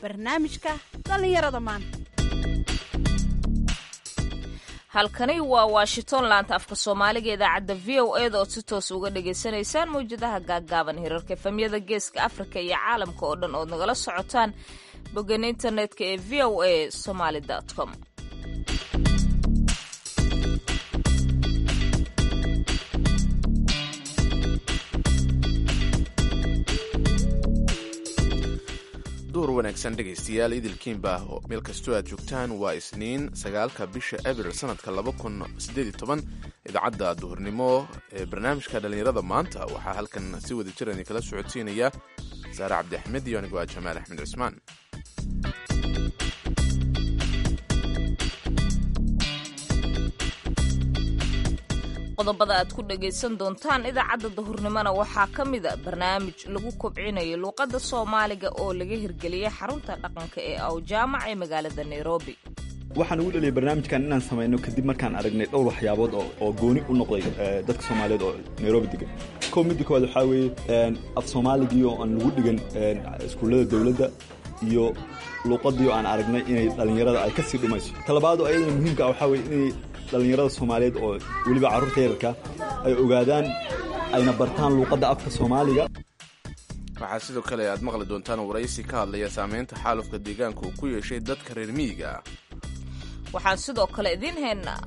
barnaamijka dhallinyarada maanta halkani waa washington laanta afka soomaaliga idaacadda v o eda ood si toos uga dhagaysanaysaan mawjadaha gaaggaaban hirarka efamyada geeska afrika iyo caalamka oo dhan ood nagala socotaan boggan internetka ee v o a somaly com duur wanaagsan dhegaystayaal idilkiinba meel kastoo aad joogtaan waa isniin sagaalka bisha abril sanadka idaacadda duhurnimo ee barnaamijka dhallinyarada maanta waxaa halkan si wada jiran kala socodsiinaya saare cabdi axmed iyo anigoo ah jamaal axmed cismaan qodobada aad ku dhagaysan doontaan idaacadda dahurnimona waxaa ka mida barnaamij lagu kobcinayo luuqadda soomaaliga oo laga hirgeliyay xarunta dhaqanka ee awjaamac ee magaalada nairobi waxaan ugu dhaliyay barnaamijkan inaan samayno kadib markaan aragnay dhowr waxyaabood oo gooni u noqday dadka soomaaliyeed oo nairobi degan kow midda koowaad waxaa weeye af soomaaligii oo aan lagu dhigan iskuullada dowladda iyo luuqadii oo aan aragnay inay dhallinyarada ay ka sii dhumayso talabaad oo ayadana muhiimka ah waxaa weye inay dhallinyarada soomaaliyeed oo weliba carruurta yararka ay ogaadaan ayna bartaan luuqadda afka soomaaliga waxaa sidoo kale aad maqli doontaan waraysi ka hadlaya saameynta xaalufka deegaanka uu ku yeeshay dadka reer miyiga ah waxaan sidoo kale idiin haynaa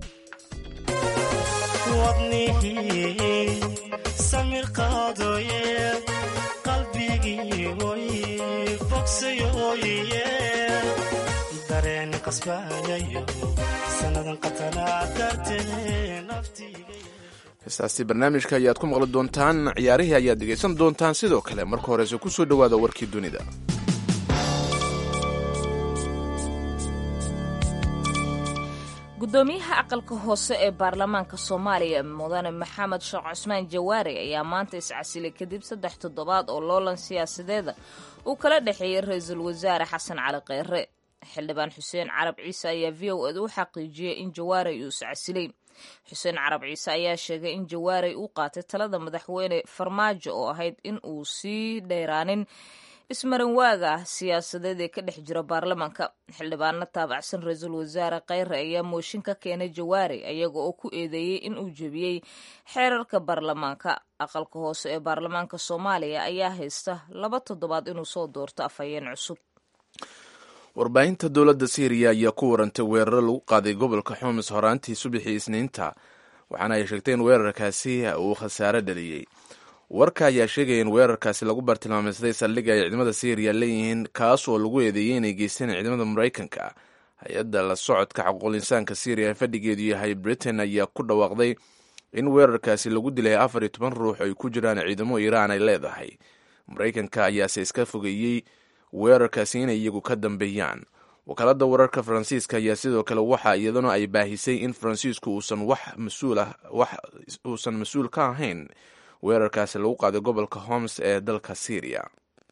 samir qaadoye qalbigii oy bogsayoye dareen qasbayayo sanadan qatanaa dartee naftiga heestaasi barnaamijka ayaad ku maqli doontaan ciyaarihii ayaad dhegaysan doontaan sidoo kale marka horese ku soo dhowaada warkii dunida gudoomiyaha aqalka hoose ee baarlamaanka soomaaliya mudane maxamed sheekh cusmaan jawaari ayaa maanta iscasilay kadib saddex toddobaad oo loolan siyaasadeeda uu kala dhexeeyey ra-iisul wasaare xasan cali kheyre xildhibaan xuseen carab ciise ayaa v o ed u xaqiijiyey in jawaarey uu iscasilay xuseen carab ciise ayaa sheegay in jawaarey uu qaatay talada madaxweyne farmaajo oo ahayd in uu sii dheyraanin ismarin waaga siyaasadeed ee ka dhex jira baarlamaanka xildhibaano taabacsan ra-iisul wasaare kheyre ayaa mooshin ka keenay jawaari ayaga oo ku eedeeyey in uu jebiyey xeerarka baarlamaanka aqalka hoose ee baarlamaanka soomaaliya ayaa haysta laba toddobaad inuu soo doorto afhayeen cusub warbaahinta dowladda syriya ayaa ku warantay weeraro lagu qaaday gobolka xumis horaantii subaxii isniinta waxaana ay sheegtay in weerarkaasi uu khasaare dhaliyey warka ayaa sheegaya in weerarkaasi lagu bartilmaameysaday saldhigga ay ciidamada syriya leeyihiin kaas oo lagu eedeeyey inay geysteen ciidamada maraykanka hay-adda la socodka xuquuqul insaanka syriya ee fadhigeedu yahay britain ayaa ku dhawaaqday in weerarkaasi lagu dilay afar iyo toban ruux ay ku jiraan ciidamo iiraan ay leedahay maraykanka ayaase iska fogeeyey weerarkaasi inay iyagu ka dambeeyaan wakaaladda wararka faransiiska ayaa sidoo kale waxa iyaduna ay baahisay in faransiisku uusan wax masuulah wax uusan mas-uul ka ahayn weerarkaasi lagu qaaday gobolka homs ee dalka syriya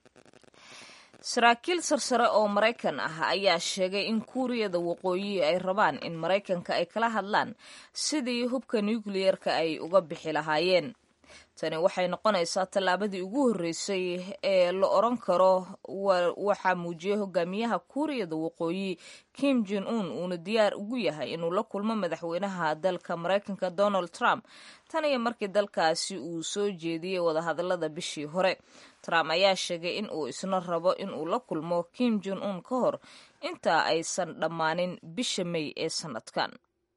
saraakiil sarsare oo maraykan ah ayaa sheegay in kuuriyada waqooyi ay rabaan in maraykanka ay kala hadlaan sidii hubka nukliyerka ay uga bixi lahaayeen tani waxay noqonaysaa tallaabadii ugu horreysay ee la oran karo waxaa muujiyey hogaamiyaha kuuriyada waqooyi kim jon un uuna diyaar ugu yahay inuu la kulmo madaxweynaha dalka maraykanka donald trump tan iyo markii dalkaasi uu soo jeediyey wadahadalada bishii hore trump ayaa sheegay in uu isna rabo inuu la kulmo kim jon un ka hor intaa aysan dhammaanin bisha may ee sanadkan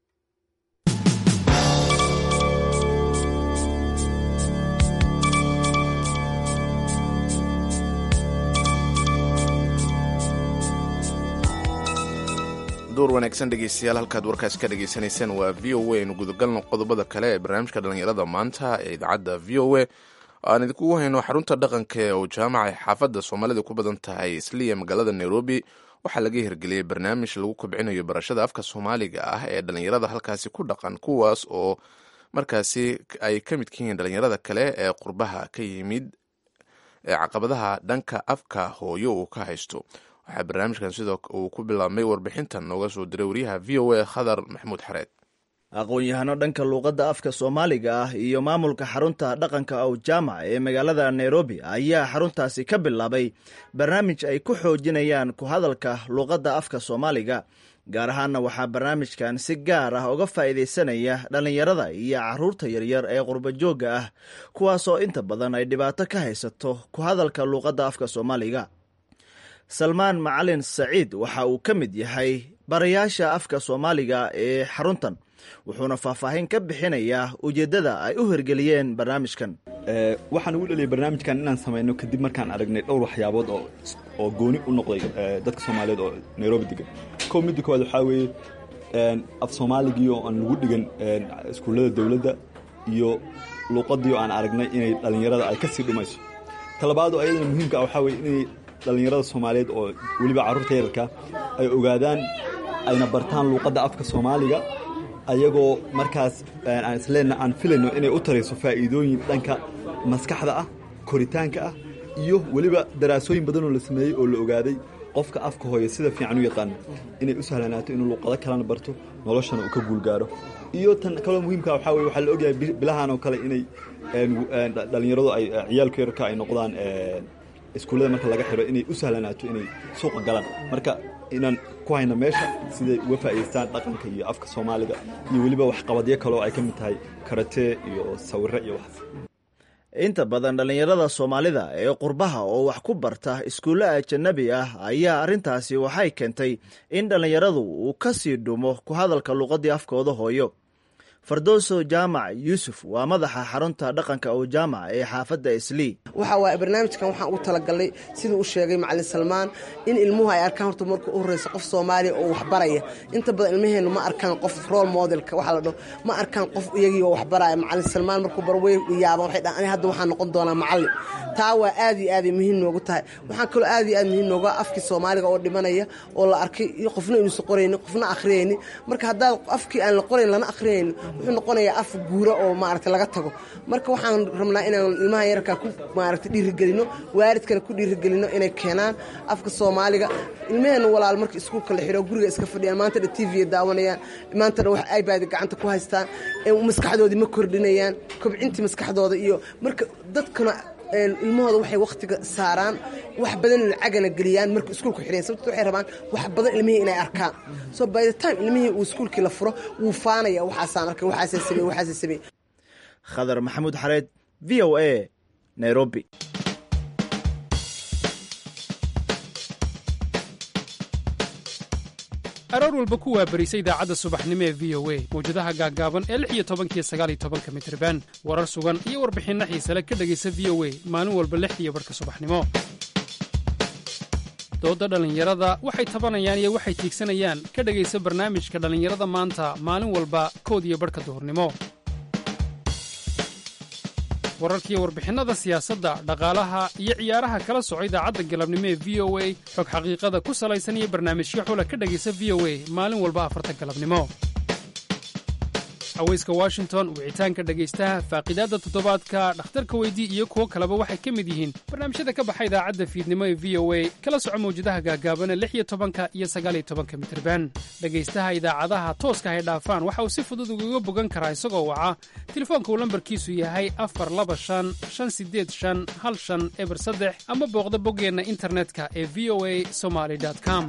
duur wanaagsan dhegeystayaal halkaad warkaas ka dhagaysanaysaan waa v o a aynu gudagalno qodobada kale ee barnaamijka dhallinyarada maanta ee idaacadda v o a aan idinkugu hayno xarunta dhaqanka ee uu jaamaca xaafadda soomaalida ku badan tahay isliya magaalada nairobi waxaa laga hirgeliyey barnaamij lagu kobcinayo barashada afka soomaaliga ah ee dhallinyarada halkaasi ku dhaqan kuwaas oo markaasi ay ka midka yihiin dhallinyarada kale ee qurbaha ka yimid ee caqabadaha dhanka afka hooyo uu ka haysto waxaa barnaamijkan sidoo uu ku bilaabmay warbixintan nooga soo diray wariyaha v o a khadar maxamuud xareed aqoon-yahano dhanka luuqadda afka soomaaliga ah iyo maamulka xarunta dhaqanka ow jaamac ee magaalada nairobi ayaa xaruntaasi ka bilaabay barnaamij ay ku xoojinayaan ku hadalka luuqadda afka soomaaliga gaar ahaanna waxaa barnaamijkan si gaar ah uga faa'iidaysanaya dhallinyarada iyo caruurta yaryar ee qurbajoogga ah kuwaasoo inta badan ay dhibaato ka haysato ku hadalka luuqadda afka soomaaliga salmaan macalin saciid waxa uu ka mid yahay barayaasha afka soomaaliga ee xaruntan wuxuuna faahfaahin ka bixinayaa ujeeddada ay u hirgeliyeen barnaamijkan waxaan ugu dhaliyay barnaamijkan inaan samayno kadib markaan aragnay dhowr waxyaabood oo oo gooni u noqday dadka soomaaliyeed oo nairobi degan kow midda koowaad waxaa weeye af soomaaligii oo aan lagu dhigan iskuullada dowladda iyo luuqadii oo aan aragnay inay dhallinyarada ay ka sii dhumayso talabaad oo ayadana muhiimka ah waxaa weye inay dhallinyarada soomaaliyeed oo weliba carruurta yararka ay ogaadaan ayna bartaan luuqadda afka soomaaliga ayagoo markaas aan isleenna aan filayno inay u tarayso faa'iidooyin dhanka maskaxda ah koritaanka ah iyo weliba daraasooyin badanoo la sameeyey oo la ogaaday qofka afka hooya sida fiican u yaqaano inay u sahlanaato inuu luuqado kalena barto noloshana uu ka guulgaaro iyo tan kaloo muhiimka waxaa weye waxaa la ogyahay bilahan oo kale inay dhallinyaradu ay ciyaalku yararka ay noqdaan iskuullada marka laga xiro inay u sahlanaato inay suuqa galaan marka inaan ku hayno meesha siday uga faa'idaystaan dhaqanka iyo afka soomaaliga iyo weliba waxqabadyo kale oo ay ka mid tahay karatee iyo sawirre iyo waxaas inta badan dhallinyarada soomaalida ee qurbaha oo wax ku barta iskuulle ajanabi ah ayaa arrintaasi waxay keentay in dhallinyaradu uu ka sii dhumo ku hadalka luuqaddii afkooda hooyo fardooso jaamac yuusuf waa madaxa xarunta dhaqanka oo jaamac ee xaafadda islii waxa waaye barnaamijkan waxaan ugu talagalnay siduu u sheegay macalin salmaan in ilmuhu ay arkaan horta marka u horreysa qof soomaaliya oo waxbaraya inta badan ilmaheennu ma arkaan qof role modelka waxaa la dhaho ma arkaan qof iyagii oo waxbaraya macalin salmaan markuu barwey yaaban waxay dhahan ani hadda waxaan noqon doonaa macallin taa waa aad iyo aaday muhiim noogu tahay waxaan kaloo aad iyo aad muhiim nooga afkii soomaaliga oo dhimanaya oo la arkay iyo qofna inuusan qoraynin qofna akhriyaynin marka haddaad afkii aan la qorayn lana akhriyaynin wuxuu noqonayaa af guura oo maaragta laga tago marka waxaan rabnaa inaan ilmaha yararkaa ku maaragta dhiirigelino waalidkana ku dhiirigelino inay keenaan afka soomaaliga ilmaheenna walaal marka iskuulka la xidho guriga iska fadhiyaan maanta dha t v daawanayaan maanta dha wax ibad gacanta ku haystaan maskaxdoodii ma kordhinayaan kobcintii maskaxdooda iyo marka dadkana ilmahooda waxay wakhtiga saaraan wax badan lacagana geliyaan marka iskuulku xidhayan sababto waxay rabaan wax badan ilmihii inay arkaan so by the time ilmihii uu iskuulkii la furo wuu faanaya waxaasaan arkay waxaasay samey waxaasay samey khadar maxamuud xareed v o a nairobi aroor walba ku waabarisa idaacadda subaxnimo ee v o a mawjadaha gaaggaaban ee lix iyo tobankiyo sagaaliyo tobanka mitriban warar sugan iyo warbixinno xiisale ka dhegaysa v o a maalin walba lixdiiyo barhka subaxnimo doodda dhallinyarada waxay tabanayaan iyo waxay tiigsanayaan ka dhegaysa barnaamijka dhallinyarada maanta maalin walba kood iyo barhka duhurnimo wararkiiyo warbixinnada siyaasadda dhaqaalaha iyo ciyaaraha kala soco idaacadda galabnimo ee v o a xog xaqiiqada ku salaysan iyo barnaamijyo xula ka dhegaysa v o a maalin walba afarta galabnimo haweyska washington wicitaanka dhegaystaha faaqidaadda toddobaadka dhakhtarka weydii iyo kuwo kaleba waxay ka mid yihiin barnaamijyada ka baxa idaacadda fiidnimo ee v o a kala soco mawjadaha gaagaabana lix iyo tobanka iyo sagaaliyo tobanka mitirban dhegaystaha idaacadaha tooska hay dhaafaan waxa uu si fudud ugaga bogan karaa isagoo waca telefoonka uu lambarkiisu yahay afar laba shan shan sideed shan hal shan eber saddex ama booqda boggeenna internetka ee v o a somaly com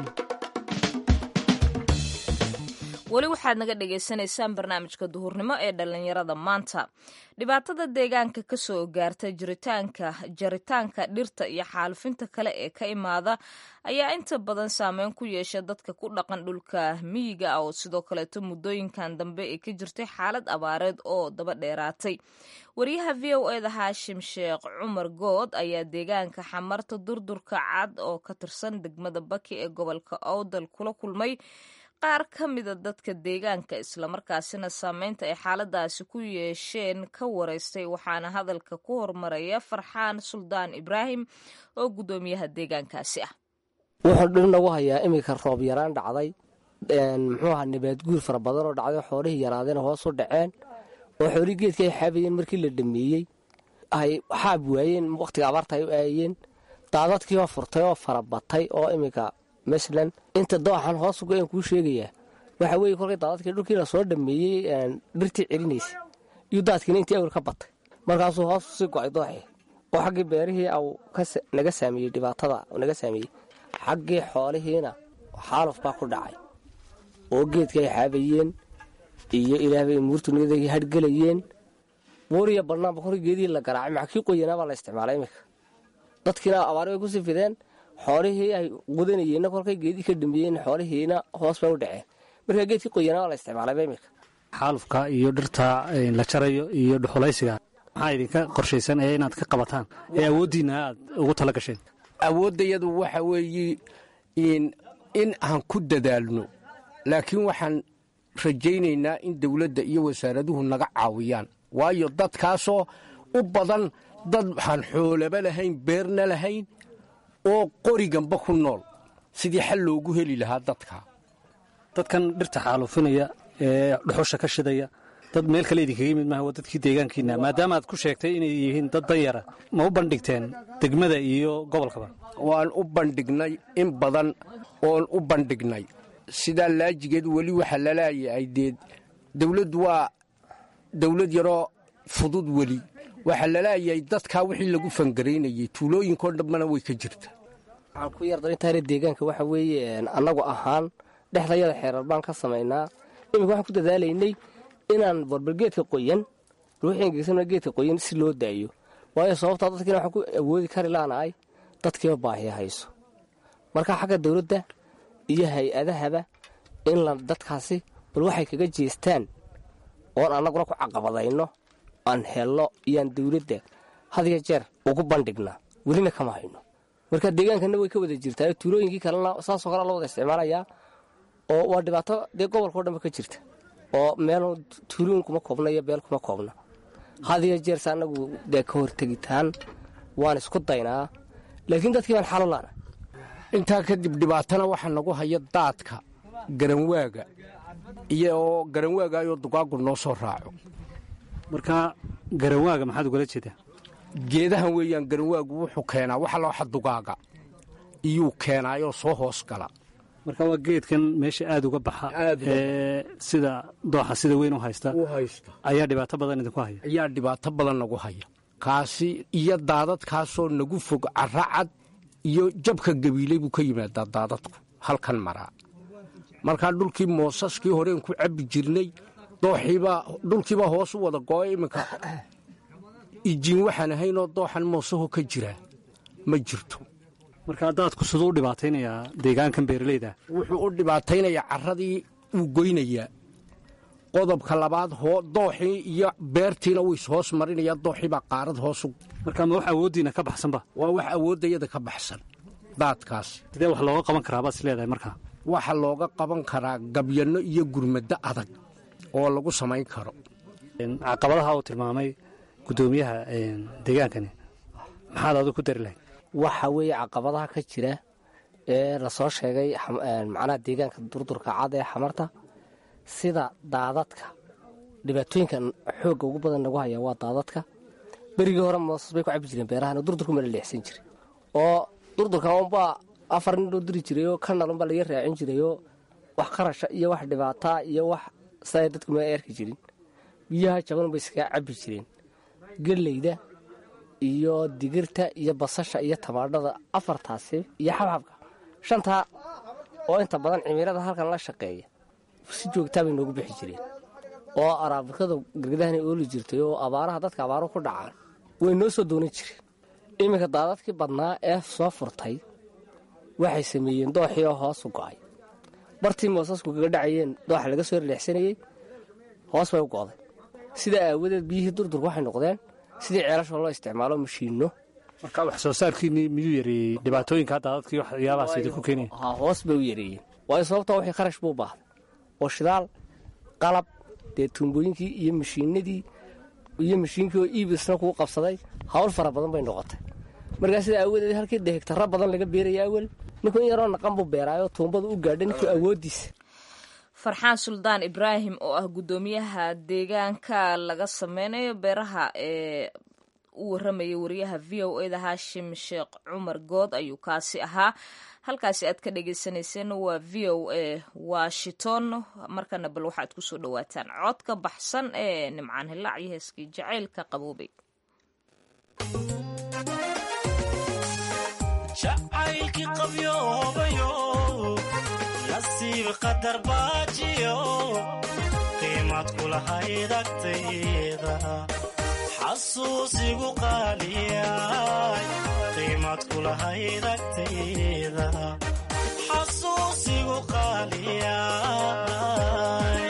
weli waxaad naga dhagaysanaysaan barnaamijka duhurnimo ee dhallinyarada maanta dhibaatada deegaanka ka soo gaarta jiritaanka jaritaanka dhirta iyo xaalufinta kale ee ka imaada ayaa inta badan saameyn ku yeesha dadka ku dhaqan dhulka miyiga ah oo sidoo kaleeto muddooyinkan dambe ee ka jirtay xaalad abaareed oo daba dheeraatay wariyaha v o eda haashim sheekh cumar good ayaa deegaanka xamarta durdurka cad oo ka tirsan degmada baki ee gobolka owdal kula kulmay qaar ka mida dadka deegaanka islamarkaasina saameynta ay xaaladaasi ku yeesheen ka wareystay waxaana hadalka ku hormaraya farxaan suldaan ibraahim oo guddoomiyaha deegaankaasi ah wuxuu dhir nagu hayaa iminka roob yaraan dhacday muxuu ahaa nabaad guur fara badan oo dhacday xoolihii yaraadeen hoos u dhaceen oo xoolihii geedka ay xaabayeen markii la dhameeyey ay xaab waayeen wakhtiga abaarta ay u aayeen daadadkii oo furtay oo fara batay oo iminka masalan inta dooxan hoos uga aan kuu sheegayaa waxa weeye kolkay daadadkii dhulkii la soo dhameeyey dhirtii celinaysay iyo daadkiina intii awr ka batay markaasuu hoos sii go-ay dooxii oo xaggii beerihii au naga saameeyey dhibaatada naga saameeyey xaggii xoolihiina xaaluf baa ku dhacay oo geedka ay xaabayeen iyo ilaahbay muurtuniyada hargelayeen buuriya bannaanba kolkii geedihii la garaacay maxa kii qoyanaa baa la isticmaalay iminka dadkiina abaari bay kusii fideen xoolihii ay qudanayeenna kolkay geedii ka dhameeyeen xoolihiina hoos bay u dhaceen markaa geedkii qoyanaa baa la isticmaalayba iminka xaalufka iyo dhirta la jarayo iyo dhuxulaysiga maxaa idinka qorshaysan ee inaad ka qabataan ee awooddiinna aad ugu tala gasheen awooddayadu waxa weeye in aan ku dadaalno laakiin waxaan rajaynaynaa in dawladda iyo wasaaraduhu naga caawiyaan waayo dadkaasoo u badan dad waxaan xoolaba lahayn beerna lahayn oo qoriganba ku nool sidii xal loogu heli lahaa dadka dadkan dhirta xaaluufinaya ee dhuxusha ka shidaya dad meel kale idinkaga yimid maaha waa dadkii deegaankiina maadaama aad ku sheegtay inay yihiin dad danyara ma u bandhigteen degmada iyo gobolkaba waan u bandhignay in badan oon u bandhignay sidaa laajigeed weli waxa lalayahay dee dawladdu waa dawlad yaroo fudud weli waxaa lalayahay dadkaa wixii lagu fangaraynayay tuulooyinkoo dhanbana way ka jirta waxaan ku yardarintaana deegaanka waxa weeye annagu ahaan dhexdayada xeerar baan ka samaynaa iminka waxaan ku dadaalaynay inaan barbalgeedka qoyan ruuxii engegsana geedka qoyan si loo daayo waayo sababtaa dadkiina waxaan ku awoodi kari laanahay dadkiiba baahiya hayso marka xagga dawladda iyo hay-adahaba in la dadkaasi bal waxay kaga jeestaan oon annaguna ku caqabadayno aan helno iyoaan dawladda hadiyo jeer ugu bandhignaa welina kama hayno marka deegaankana way ka wada jirtaa tuulooyinkii kalena saasoo kale la wada isticmaalayaa oo waa dhibaato dee gobolkao dhanba ka jirta oo meel tuulooyin kuma koobna iyo beel kuma koobna hadiyo jeerse annagu dee ka hortegitaan waan isku daynaa laakiin dadkii baan xalulaana intaa kadib dhibaatana waxaa nagu haya daadka garanwaaga iyo garanwaagaayoo dugaagu noo soo raaco marka garanwaaga maxaad ugala jeedaa geedahan weeyaan garanwaagu wuxuu keenaa waxa looxa dugaaga iyuu keenaayoo soo hoos gala marka waa geedkan meesha aad uga baxa ee sida dooxa sida weyn u haysta ayaa dhibaato badan idinku haya ayaa dhibaato badan nagu haya kaasi iyo daadadkaasoo nagu fog caracad iyo jabka gabiiley buu ka yimaadaa daadadku halkan maraa markaa dhulkii moosaskii horeen ku cabbi jirnay dooxiibaa dhulkiibaa hoos u wada gooya iminka ijiin waxaan ahaynoo dooxan moosaho ka jiraa ma jirto markaa daadku siduu u dhibaataynayaa deegaankan beeralayda wuxuu u dhibaataynayaa carradii wuu goynayaa qodobka labaad dooxii iyo beertiina wuu ishoos marinayaa dooxiibaa qaarad hoosu markaa ma wax awooddiina ka baxsanba waa wax awooddayada ka baxsan daadkaas sidee wax looga qaban karaa baad is leedahay markaa waxa looga qaban karaa gabyanno iyo gurmaddo adag oo lagu samayn karo caqabadaha uu tilmaamay guddoomiyaha deegaankani maxaad adu ku dari lahayd waxa weeye caqabadaha ka jira ee lasoo sheegay macnaha deegaanka durdurka cad ee xamarta sida daadadka dhibaatooyinka xoogga ugu badan nagu haya waa daadadka berigii hore moosas bay ku cabi jireen beerahan durdurku mala leexsan jiray oo durdurka unbaa afar nin loo diri jirayoo kanal unbaa laga raacin jirayoo wax qarasha iyo wax dhibaataa iyo wax saa dadku ma eerki jirin biyaha jaban bay iskaga cabi jireen geleyda iyo digirta iyo basasha iyo tamaadhada afartaasi iyo xabxabka shantaa oo inta badan cimilada halkan la shaqeeya si joogtaa bay noogu bixi jireen oo araabikada gargadahan ooli jirtay oo abaaraha dadka abaaruhu ku dhacaan way noo soo doonan jireen iminka daadadkii badnaa ee soo furtay waxay sameeyeen dooxii oo hoosu go'ay bartii moosasku kaga dhacayeen dooxa laga soo releexsanayey hoos bay u go'day sidaa aawadeed biyihii durdurka waxay noqdeen sidii ceelasha loo isticmaalo mashiinno marka wax soo saarkiinii miyuu yareeyey dhibaatooyinka daadadkii waxyaabahaas idinku keenaya hoos bay u yareeyeen waayo sababtaa wixii kharash buu baahday oo shidaal qalab dee tuumbooyinkii iyo mashiinadii iyo mashiinkii oo iibisna kuu qabsaday hawl fara badan bay noqotay markaa sidaa aawadeed halkii dee hegtaro badan laga beeraya awel ninku in yaroo naqan buu beeraayoo tuumbada u gaadha ninkii awooddiisa farxaan suldaan ibraahim oo ah guddoomiyaha deegaanka laga sameynayo beeraha ee u waramayay wariyaha v o eda haashim sheekh cumar good ayuu kaasi ahaa halkaasi aad ka dhagaysanayseen waa v o a washington markana bal waxaad kusoo dhawaataan cod ka baxsan ee nimcaan hilaac iyo heeskii jacaylka qaboobay jacaylkii qabyoobayo nasiib qadar baajiyo qiimad kulahayd agtayda xasuusigu qaaliyay qiimad kulahayd agtayda xasuusigu qaaliyay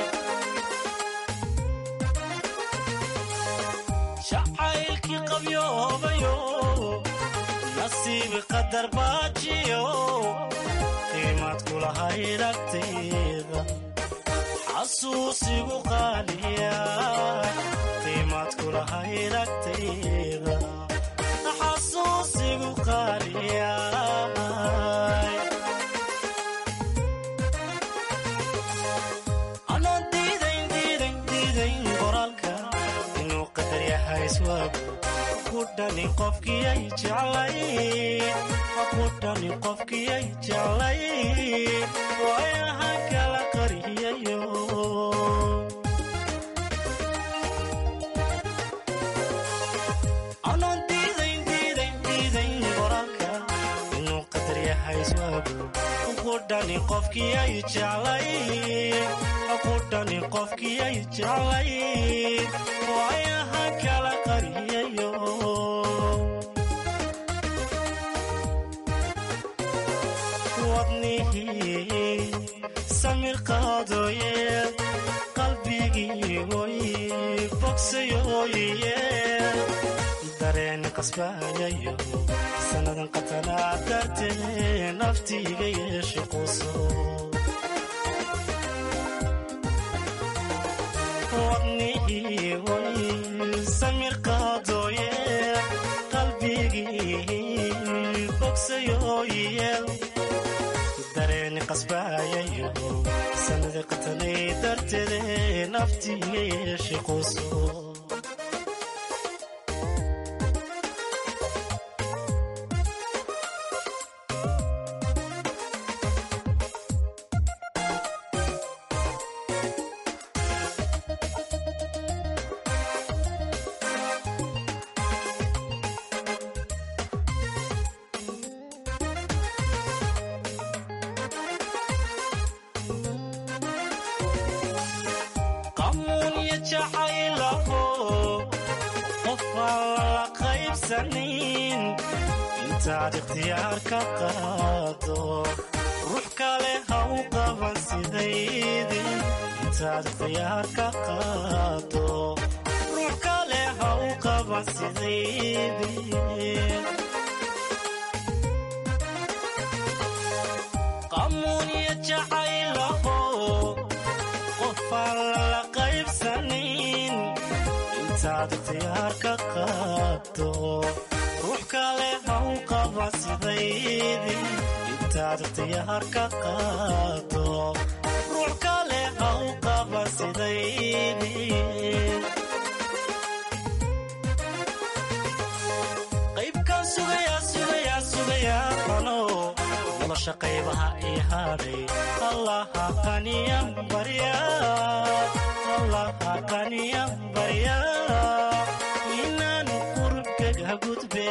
jacaylkii qabyoobayo nasiib qadar baajiyo qiimad kulahayd agtayda xasuusigu qaaliya qiimad kulahayd agtayda xasuusigu qaaliya anoo diidayn diidayn diidayn qoraalka inuu qadar yahay iswaagu kudhani qofkiyay jeclay kudhani qofkiyay jeclay waayaha kala qariyayo anoon diidayn diidayn diidayn qoraalka inuu qadar yahay iswaagu kudhani qofkiyay jeclay kudhani qofkiyay jeclay waayaha kala qariyayo wadnihii samir qaadooye qalbigii oy bogsayooye dareen qasbayayo sannadan qatanaa dartee naftiiga yeeshe quso wadnihii oy samir qaadooye qalbigii bogsayooye dareeni qasbayayo sanadi qatanay darteede naftiiga yeeshe quso qamuunya jacaylaho qof aan lala qaybsanin intaad ikhtiyaar ka qaado ruux kale ha u qaban sidaydin intaad ikhtiyaar ka qaado ruux kale ha u qaban sidaydin qamuunya jacaylaho qofaan lala qaybsanin intaad ikhtiyaar ka qaado ruux kale ha u qaba sidaydin intaad ikhtiyaar ka qaado ruux kale ha u qaba sidaydin qaybkaan sugayaa sugayaa sugayaa qano nolosha qaybaha ii hadhay allaha qaniyan barya allaha qaniyan barya inaan qurubkaga gudbe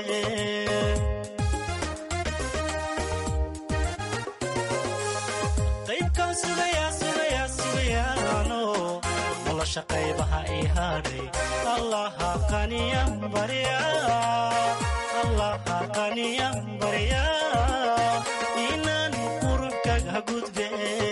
qaybkaan sugayaa sugayaa sugayaano nolosha qaybaha ii hadhay allaha qaniyan barya allaha qaniyan barya inaan qurubkaga gudbe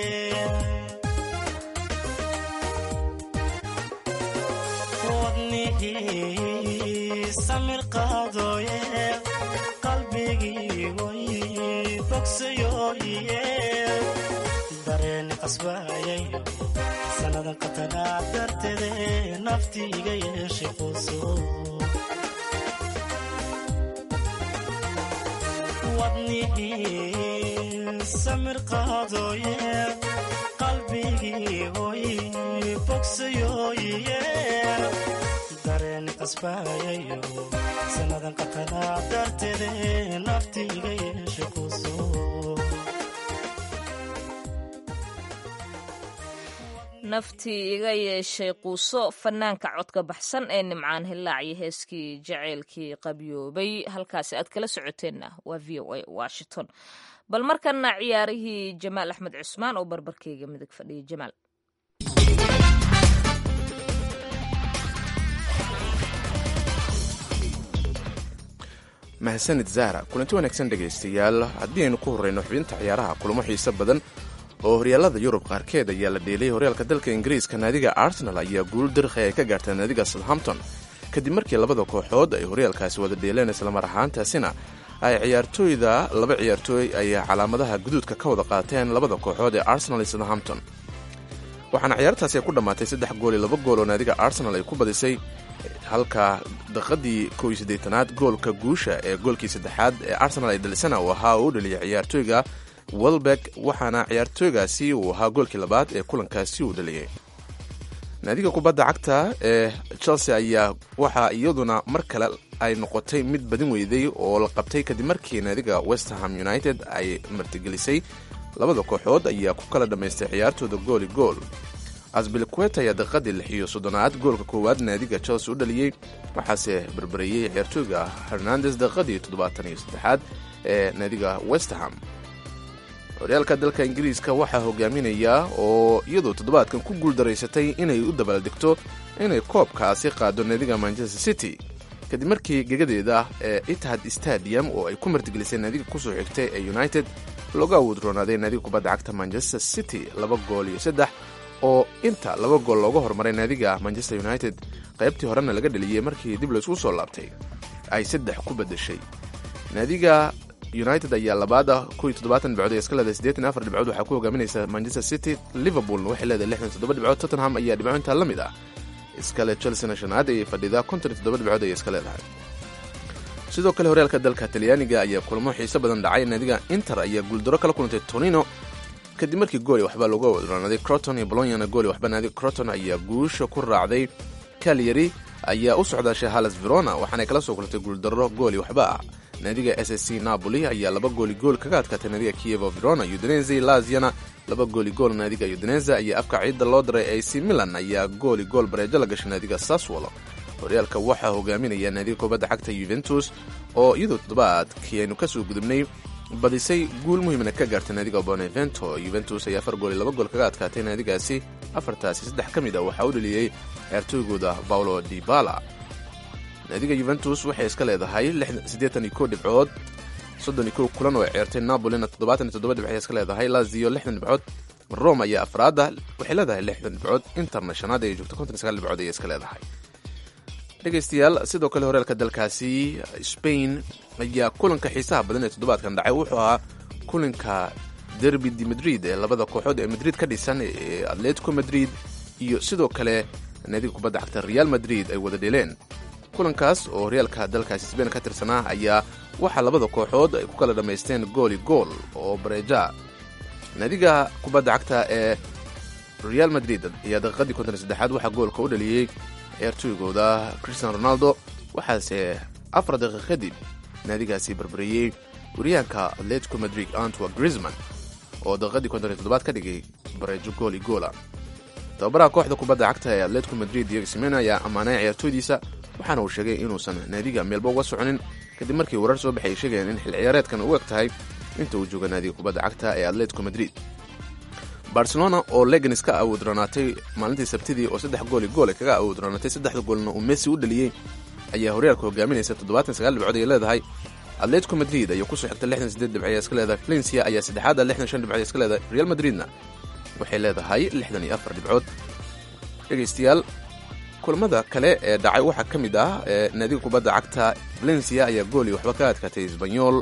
wadnihii samir qaadooye qalbigii way bogsayooye dareeni qasbayayo sannadan qatanaa darteede naftiiga yeeshe quso wadnihii samir qaadooye qalbigii oy bogsayooye dareeni qasbayayo sannadan qatanaa darteede nafti iga yeeshe quso naftii iga yeeshay quuso fanaanka codka baxsan ee nimcaan hillaac iyo heeskii jaceylkii qabyoobay halkaasi aad kala socoteenna waa v o a washington bal markana ciyaarihii jamaal axmed cusmaan oo barbarkeyga midig fadhiya jamaal mahadsanid zahra kulanti wanaagsan dhegaystayaal haddii aynu ku horreyno xubinta ciyaaraha kulamo xiise badan oo horyaalada yurub qaarkeed ayaa la dheelay horyaalka dalka ingiriiska naadiga arsenal ayaa guul dirkhi ay ka gaartay naadiga southampton kadib markii labada kooxood ay horyaalkaasi wada dheeleen islamar ahaantaasina ay ciyaartooyda laba ciyaartooy ay calaamadaha guduudka ka wada qaateen labada kooxood ee arsenal iyo southampton waxaana ciyaartaasi ay ku dhammaatay saddex gool iyo laba gool oo naadiga arsenal ay ku badisay halka daqadii kow iyo siddeetanaad goolka guusha ee goolkii saddexaad ee arsenal ay dhalisana uu ahaa oo u dhaliyay ciyaartooyga welbeck waxaana ciyaartooygaasi uu ahaa goolkii labaad ee kulankaasi uu dhaliyay naadiga kubadda cagta ee chelsea ayaa waxaa iyaduna mar kale ay noqotay mid badin weyday oo la qabtay kadib markii naadiga westerham united ay martigelisay labada kooxood ayaa ku kala dhammaystay ciyaartooda gooli gool asbilquet ayaa daqiiqadii lix iyo soddonaad goolka koowaad naadiga chelsea u dhaliyey waxaase berbereeyey ciyaartooyga hernandes daqiiqadii toddobaatan iyo saddexaad ee naadiga westerham horyaalka dalka ingiriiska waxaa hogaaminaya oo iyadoo toddobaadkan ku guuldaraysatay inay u dabaaldegto inay koobkaasi qaado naadiga manchester city kadib markii gegadeeda ee itihad stadium oo ay ku martigelisay naadiga kusoo xigtay ee united looga awood roonaaday naadiga kubadda cagta manchester city laba gool iyo saddex oo inta laba gool looga hormaray naadiga manchester united qaybtii horena laga dheliyey markii dib laysku soo laabtay ay saddex ku badashay naadiga united ayaa labaada koiyo toddobaatan dhibcood ee iska leedahay siddeetan afar dhibcood waxaa ku hogaaminaysa manchester city liverpoolna waxay leedahay lixdan toddoba dhibcood tottenham ayaa dhibco intaa la mid ah iskale chelsea shanaad ayay fadhidaa konton iyo toddoba dhibcood ayay iska leedahay sidoo kale horyaalka dalka talyaaniga ayaa kulamo xiise badan dhacay naadiga inter ayaa guuldaro kala kulantay tonino kadib markii gooli waxba looga wadranaaday croton iyo bolonyana gooli waxba naadiga croton ayaa guusha ku raacday calyary ayaa u socdaashay halas verona waxaanay kala soo kulantay guuldaro gooli waxba ah naadiga s s c napoli ayaa laba gooli gool kaga adkaatay naadiga kievo verona udinese laziana laba gooli gool naadiga udinese ayaa afka ciidda loo diray ac milan ayaa gooli gool bareejo la gashay naadiga saswolo horyaalka waxaa hogaaminaya naadiga kubadda cagta yuventus oo iyadoo toddobaadkii aynu kasoo gudubnay badisay guul muhiimna ka gaartay naadiga bonevento yuventus ayaa afar gool iyo laba gool kaga adkaatay naadigaasi afartaasi saddex ka mid ah waxaa u dhaliyey ciyaartooygooda paulo dibala naadiga yuventus waxay iska leedahay siddeetan iyo kow dhibcood soddon iyo kow kulan oo ciyaartay napolina toddobaatan iyo toddoba dhibc iska leedahay lazio lixdan dhibcood rome ayaa afraada waxay leedahay lixdan dhibcood interna shanaad ay joogto konton iyo sagaal dhibcood ayay iska leedahay dhegaystayaal sidoo kale horyaalka dalkaasi spain ayaa kulanka xiisaha badan ee toddobaadkan dhacay wuxuu ahaa kulanka derby de madrid ee labada kooxood ee madrid ka dhisan ee atletico madrid iyo sidoo kale naadiga kubadda cagta real madrid ay wada dheeleen kulankaas oo horyaalka dalkaasi sbain ka tirsanaa ayaa waxaa labada kooxood ay ku kala dhammaysteen gooli gool oo bareeja naadiga kubadda cagta ee real madrid ayaa daqiiqadii konton iyo saddexaad waxaa goolka u dhaliyey ciyaartooygooda christian ronaldo waxaase afar daqiiq kadib naadigaasi barbareeyey wariyaanka atletico madrid antwa grisman oo daqiiqadii konton iyo toddobaad ka dhigay bareejo gool i goola tababaraha kooxda kubadda cagta ee atletico madrid diego simen ayaa ammaanay ciyaartooydiisa waxaana uu sheegay inuusan naadiga meelba uga soconin kadib markii warar soo baxay sheegayeen in xil ciyaareedkan u eg tahay inta uu jooga naadiga kubadda cagta ee atletico madrid barcelona oo leganis ka awood ranaatay maalintii sabtidii oo saddex gooli goole kaga awood ranaatay saddexda goolna uu messi u dhaliyey ayaa horyaalka hogaaminaysa toddobaatan sagaal dhibcood ay leedahay atletico madrid ayaa kusoo xigta lixdan sideed dhibc iska leedahay valencia ayaa saddexaada lixdan shan dhibcood iska leedahay real madridna waxay leedahay lixdan iyo afar dhibcood dhegaystayaal kulamada kale ee dhacay waxaa ka mid ah naadiga kubadda cagta valencia ayaa gooli waxba ka adkaatay sbanyol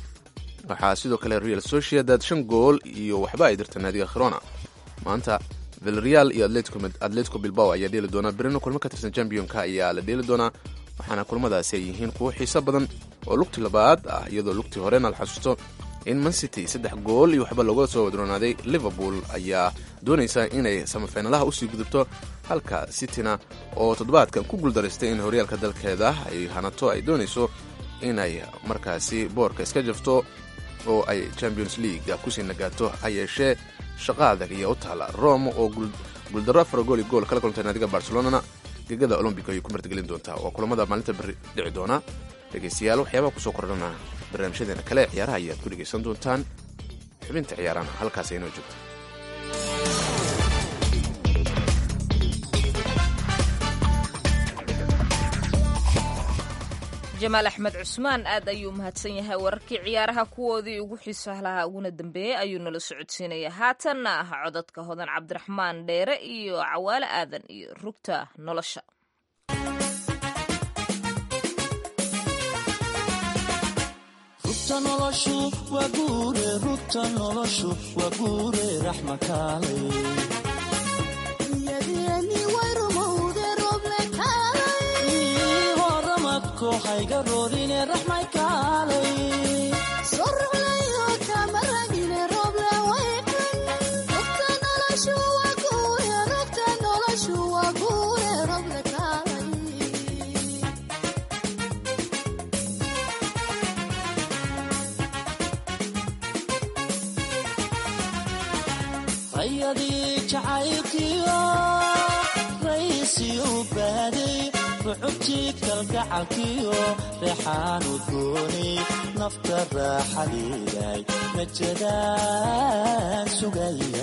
waxaa sidoo kale real sociedad shan gool iyo waxba ay dirta naadiga khirona maanta vilreal iyo atletico bilbao ayaa dheeli doonaa berino kulmo ka tirsan championka ayaa la dheeli doonaa waxaana kulmadaasi ay yihiin kuwo xiiso badan oo lugti labaad ah iyadoo lugtii horena la xasuusto in mancity saddex gool iyo waxba looga soo wadroonaaday liverpool ayaa doonaysa inay samafinalaha usii gudubto halka cityna oo toddobaadkan ku guuldaraystay in horyaalka dalkeeda ay hanato ay doonayso inay markaasi boorka iska jafto oo ay champions league kusii nagaato ha yeeshee shaqa adag iyo u taala rome oo guuldarro afar gool iyo gool kala kulantay naadiga barcelonana gegada olombic ayay ku martigelin doontaa waa kulamada maalinta beri dhici doona dhegaystayaal waxyaabaha kusoo kordhana barnaamijyadeena kale ciyaaraha ayaad ku dhegaysan doontaan xubinta ciyaarana halkaas aynoo joogto jamaal axmed cusmaan aad ayuu mahadsan yahay wararkii ciyaaraha kuwoodii ugu xiisaha lahaa uguna dambeeyey ayuu nala socodsiinaya haatanna ah codadka hodan cabdiraxmaan dheere iyo cawaale aadan iyo rugta nolosha rugta noloshu waa guure rugta noloshu waa guure raxma kaalay hayga roorine raxmay kaalay rayadii jacaylkiyo raysiyu baaday rucubtii kalgacalkiyo reexaanu gooni nafta raaxadiiday najadaan sugaya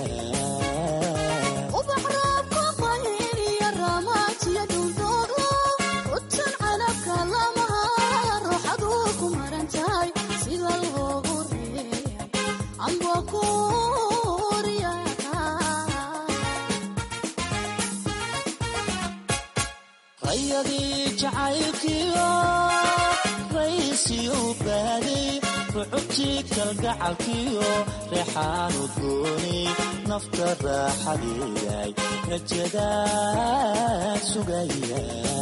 rayadii jacaylkiyo raysiyu baaday rucubtii kalgacalkiyo reexaanu gooni nafta raaxadiiday najadaan sugaya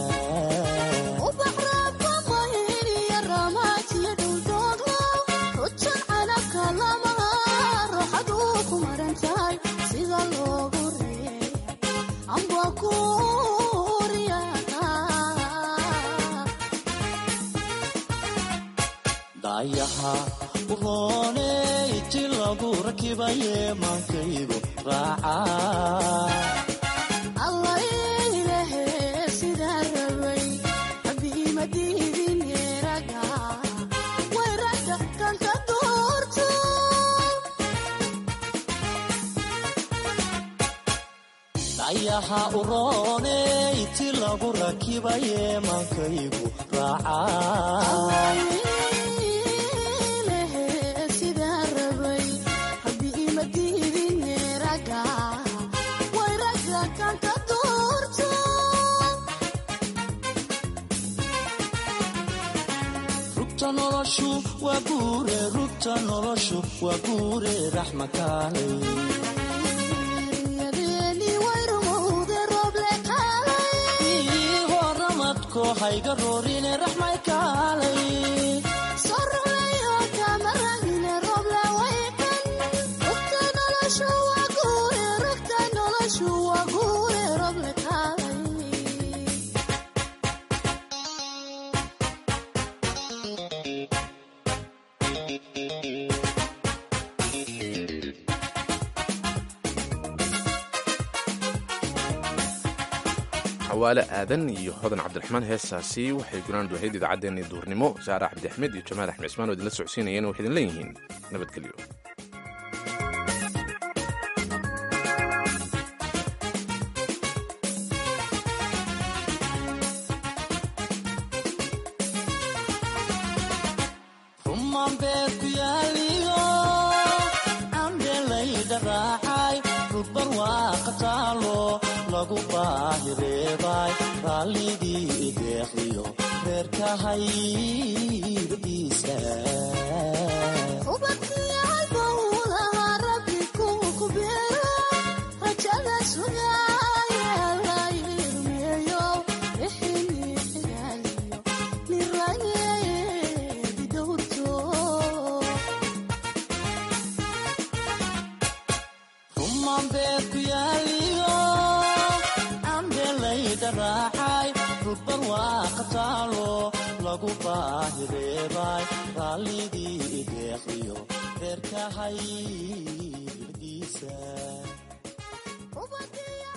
dayaha urooney ti lagu rakibaye maankaygu raaca dayaha urooney ti lagu rakibaye maankaygu raaca rugta noloshu waa guure rugta noloshu waa guure raxma kaalay horamadko hayga roorine raxmay kaalay xawaale aadan iyo hodan cabdiraxmaan heestaasi waxay gunaanad wahayd idaacaddeenii duurnimo saare cabdi axmed iyo jamaal axmed cismaan oo idinla socodsiinayeen waxay idin leeyihiin nabadgelyo rumaan beed ku yaaliyo cambelayda raacay rugbar waaqa taalo lagu baahireebay raalligii ideeqiyo reerkahaydiisa rumaan beed ku yaaliyo rug barwaaqa taalo lagu baahireebay raalligii ideeqiyo reerkahay hirdiisa